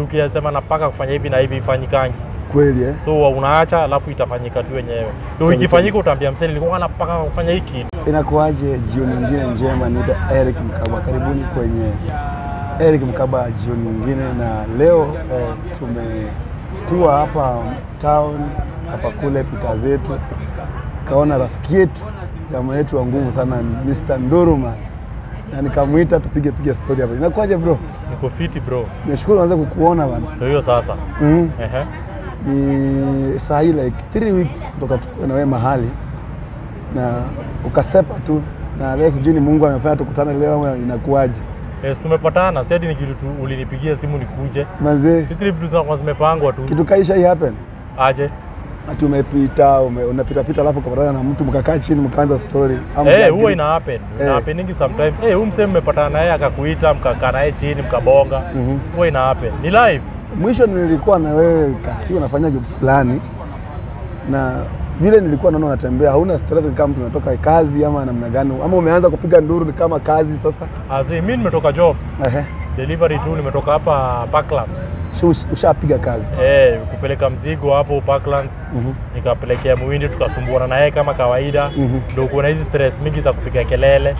juu ukisema napaka kufanya hivi na hivi ifanyikangi kweli eh? so unaacha alafu itafanyika tu wenyewe ndo ikifanyika utaambia msee nilikuwa napaka kufanya hiki Inakuwaje jioni nyingine njema? Niita Eric Mkaba, karibuni kwenye Eric Mkaba jioni nyingine, na leo eh, tumekuwa hapa town hapa kule pita zetu, kaona rafiki yetu jamaa yetu wa nguvu sana Mr. Nduruma na nikamwita tupige pige story hapa. Inakuwaje bro? niko fiti bro Nashukuru naweza kukuona bana. ndo hiyo sasa mm. Ehe. ni saa hii like three weeks kutoka tukue na wewe mahali na ukasepa tu na leo sijui ni Mungu amefanya tukutane leo ama inakuwaje? Yes, tumepatana sadi ni kitu tu ulinipigia simu nikuje Manze, hizi ni vitu zinakuwa zimepangwa tu kitu kaisha hii happen aje ati umepita ume, unapita pita alafu ukapatana na mtu mkakaa chini mkaanza story ama Eh, mkaagiri- huwa ina happen. Ina Eh. happeningi sometimes. Eh, huyu msee mmepatana naye akakuita mkakaa naye chini mkabonga. Huwa ina happen. Ni live. Mwisho nilikuwa na wewe kafikiri unafanya job fulani na vile nilikuwa naona unatembea, hauna stress ni kama tunatoka kazi ama namna gani, ama umeanza kupiga nduru ni kama kazi sasa? Azi mimi nimetoka job. Ehe, Delivery tu nimetoka hapa Parklands. Usha- ushapiga kazi Eh, kupeleka mzigo hapo Parklands. Nikapelekea Muhindi tukasumbuana na yeye kama kawaida. Ndio kuna hizi stress mingi za kupiga kelele.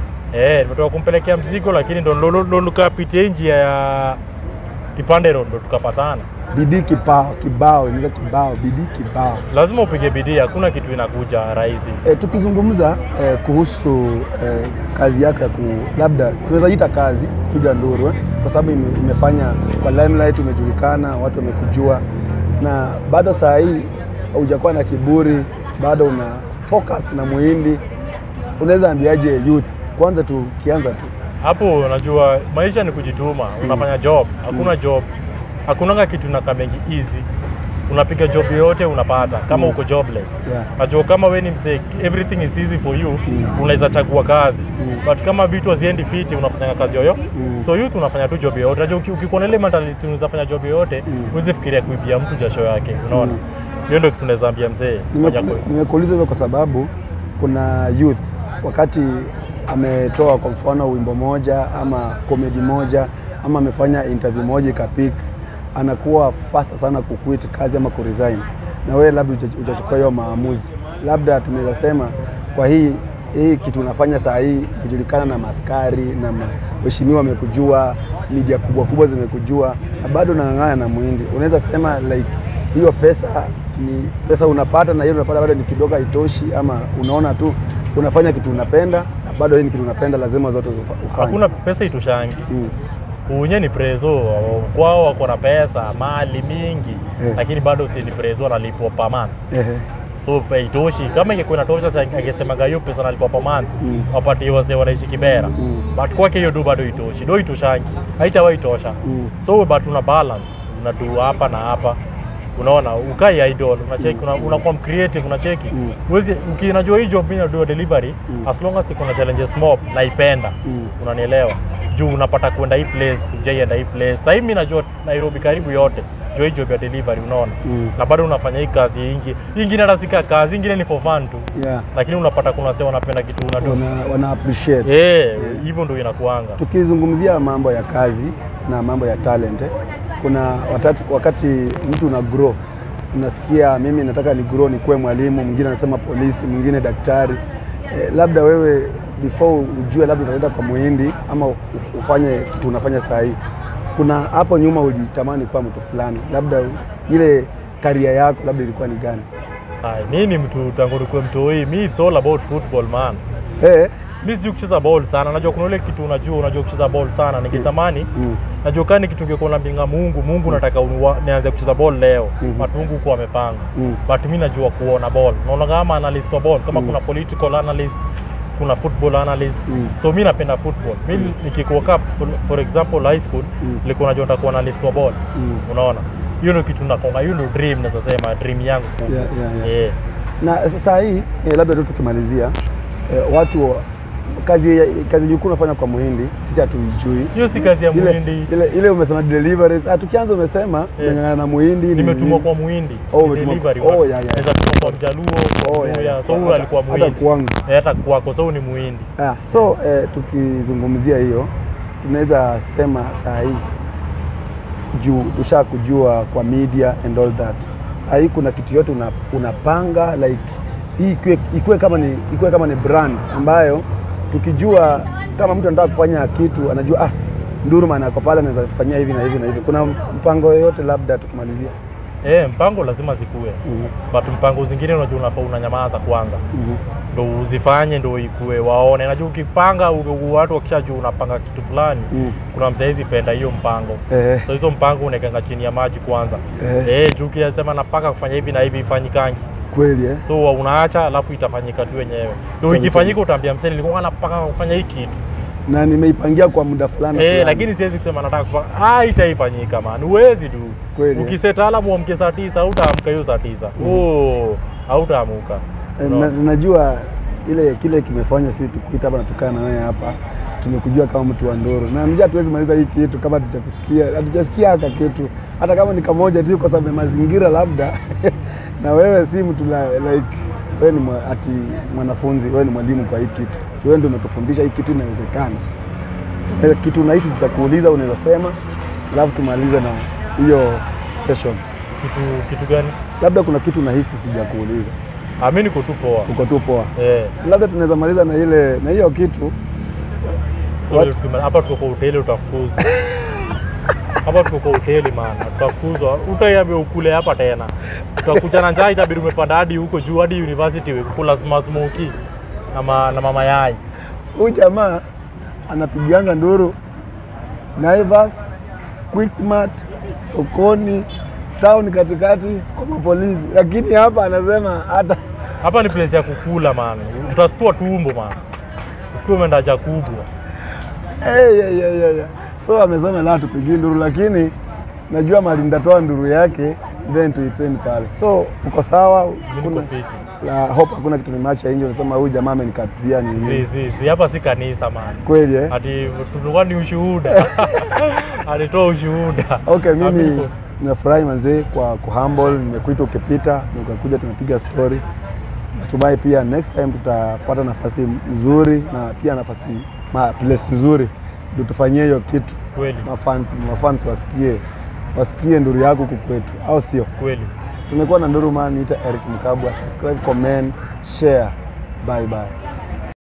Eh, nimetoka kumpelekea mzigo lakini ndo ndo- ndo tukapitia njia ya Kipande Road ndo tukapatana. bidii kibao kibao inaitwa kibao bidii kibao. Lazima upige bidii, hakuna kitu inakuja rahisi. E, tukizungumza e, kuhusu e, kazi yako ya ku labda tunaweza ita kazi piga nduru eh? kwa sababu ime, imefanya kwa limelight umejulikana, watu wamekujua, na bado saa hii hujakuwa na kiburi, bado una focus na muhindi. Unaweza ambiaje youth? Kwanza tukianza tu hapo unajua maisha ni kujituma unafanya job hakuna job hakunanga kitu na kamengi easy unapiga job yoyote unapata kama uko jobless Yeah. najua kama we ni msee everything is easy for you unaweza chagua kazi but kama vitu haziendi fiti unafanya kazi yoyo so youth unafanya tu job yoyote najua uki- ukikuwa na ile mentality unaweza fanya job yoyote huwezi fikiria kuibia mtu jasho yake unaona hiyo ndio kitu naweza ambia mzee Nime- fanya kwe- Nimekuuliza hivyo kwa sababu kuna youth wakati ametoa kwa mfano wimbo moja ama komedi moja ama amefanya interview moja ikapik, anakuwa fasta sana kuquit kazi ama kuresign, na wewe labda huja- hujachukua hiyo maamuzi. Labda tunaweza sema kwa hii hii kitu unafanya saa hii kujulikana na maskari na waheshimiwa wamekujua, media kubwa kubwa zimekujua, na bado unang'ang'ana na muhindi. Unaweza sema like hiyo pesa ni pesa unapata na hiyo unapata bado ni kidogo, haitoshi, ama unaona tu unafanya kitu unapenda na bado hii ni kitu unapenda, lazima zote ufa- ufanye. hakuna pesa itoshangi Mm. unye ni prezo kwao wako na pesa mali mingi Eh. lakini bado si ni prezo analipwa per month Ehe. so pe- itoshi kama ingekuwa inatosha sa- angesemaga hiyo pesa analipwa per month wapatie wazee wanaishi Kibera but kwake hiyo do bado itoshi do itoshangi haitawahi tosha so but una balance unadu hapa na hapa unaona ukai idol unacheki una, unakuwa creative unacheki uwezi ukinajua hii job mimi nadu delivery as long as iko na challenges mob naipenda unanielewa juu unapata kwenda hii place ujaienda hii place sasa hivi mimi najua Nairobi karibu yote juu hii job ya delivery unaona na bado unafanya hii kazi ingi hii ingine hata sika kazi ingine ni for fun tu Yeah. lakini unapata kuna sema wanapenda kitu unadu Wana, wana appreciate. eh hivyo ndio inakuanga Tukizungumzia mambo ya kazi na mambo ya talent, eh, kuna watati, wakati mtu una grow unasikia mimi nataka ni grow nikuwe mwalimu, mwingine anasema polisi, mwingine daktari. Eh, labda wewe before ujue labda utaenda kwa muhindi ama u- ufanye kitu unafanya saa hii, kuna hapo nyuma ulitamani kuwa mtu fulani, labda ile karia yako labda ilikuwa ni gani? Ay, mi ni mtu tangu nikuwe mtoi mi it's all about football man Eh, mi sijui kucheza ball sana najua kuna ile kitu unajua unajua kucheza ball sana ningetamani Mm. najua kani kitu ngekuwa nambinga mungu mungu nataka unua- nianze kucheza ball leo but mungu huko amepanga Mm. but mi najua kuona ball naona kama analyst wa ball kama kuna political analyst kuna football analyst so mi napenda football mi nikikuwa cup for, for example high school nilikuwa najua nitakuwa analyst wa ball unaona hiyo ndio kitu nakonga hiyo ndio dream naweza sema dream yangu kubwa Yeah, yeah, yeah. Eh. na saa hii eh, labda tu tukimalizia eh, watu wa- kazi kazi nyukuu unafanya kwa muhindi sisi hatuijui hiyo si kazi ya ile, muhindi ile, ile umesema deliveries ah, tukianza umesema umeng'ang'ana na muhindi ni- nimetumwa kwa muhindi Oh, umetumwa kwa- delivery oh, work. yeah, yeah. Naweza tumwa kwa mjaluo kwa Oh, yeah, Mluya. yeah. so huyu Hata- alikuwa hata muhindi kwangu. Eh, hata kwako so huyu ni muhindi ah, so eh, tukizungumzia hiyo tunaweza sema saa hii juu tusha kujua kwa media and all that. Saa hii kuna kitu yote una, unapanga like hii ikuwe, ikuwe kama ni ikuwe kama ni brand ambayo tukijua kama mtu anataka kufanya kitu anajua ah, Ndurman ako pale anaweza kufanyia hivi na hivi na hivi. Kuna mpango yoyote labda tukimalizia? Eh, mpango lazima zikuwe but mpango zingine unajua unafaa unanyamaza kwanza ndo uzifanye ndo ikue waone. Najua ukipanga u- watu wakishajua unapanga kitu fulani kuna msaizi penda hiyo mpango Eh. so hizo mpango unaekanga chini ya maji kwanza Eh. eh, juu ukisema napanga kufanya hivi na hivi ifanyikangi Kweli eh? so unaacha alafu itafanyika tu wenyewe ndo ikifanyika utaambia msee nilikuwa napanga kufanya hii kitu na nimeipangia kwa muda fulani Eh, fulani. lakini siwezi kusema nataka kupanga. Ah, itaifanyika man. Huwezi du. Kweli, eh. Ukiseta alamu uamke saa tisa, hautaamka hiyo saa tisa. Oh, hautaamuka. Eh, No. na, najua ile kile kimefanya sisi tukuita hapa na tukaa na wewe hapa tumekujua kama mtu wa Nduru na mja hatuwezi maliza hii kitu kama hatujakusikia hatujasikia haka kitu hata kama ni kamoja tu kwa sababu ya mazingira labda na wewe si mtu la, like wewe ni mwa, ati mwanafunzi wewe ni mwalimu kwa hii kitu wewe ndio umetufundisha hii kitu inawezekana Eh, kitu unahisi sitakuuliza unaweza sema alafu tumalize na hiyo session Kitu kitu gani? labda kuna kitu unahisi sijakuuliza Ah, mimi niko tu poa. uko tu poa Eh, labda tunaweza maliza na ile na hiyo kitu so What? tukima- hapa tuko kwa hoteli utafukuzwa. Hapa tuko kwa hoteli man, utafukuzwa. Utaiambia ukule hapa tena. Utakuja na njaa itabidi umepanda hadi huko juu hadi university kula smoky na, ma, na mama yai. huyu jamaa anapigianga nduru Naivas, Quickmart, sokoni, town katikati kwa mapolisi, lakini hapa anasema hata Hapa ni place ya kukula man. Utastua tumbo man. Usikie umeenda haja kubwa. hey, hey, hey, hey, hey. So amesema la tupigii nduru, lakini najua mali nitatoa nduru yake then tuipeni pale. So uko sawa? Mimi niko Kuna- fiti. la hope hakuna kitu nimeacha nje, unasema huyu jamaa amenikatizia Zi, nini? zi, zi, hapa si kanisa man. Kweli eh? Ati tulikuwa ni ushuhuda. Alitoa ushuhuda. Okay, mimi Amigo. nimefurahi manzee kwa kuhumble, nimekuita ukipita, ukakuja tumepiga story. Natumai pia next time tutapata nafasi nzuri na pia nafasi ma place nzuri ndio tufanyie hiyo kitu, Kweli, mafans mafans wasikie wasikie nduru yako huku kwetu, au sio? kweli. Tumekuwa na Nduru Man, niita Eric Mkabwa. Subscribe, comment, share. Bye bye.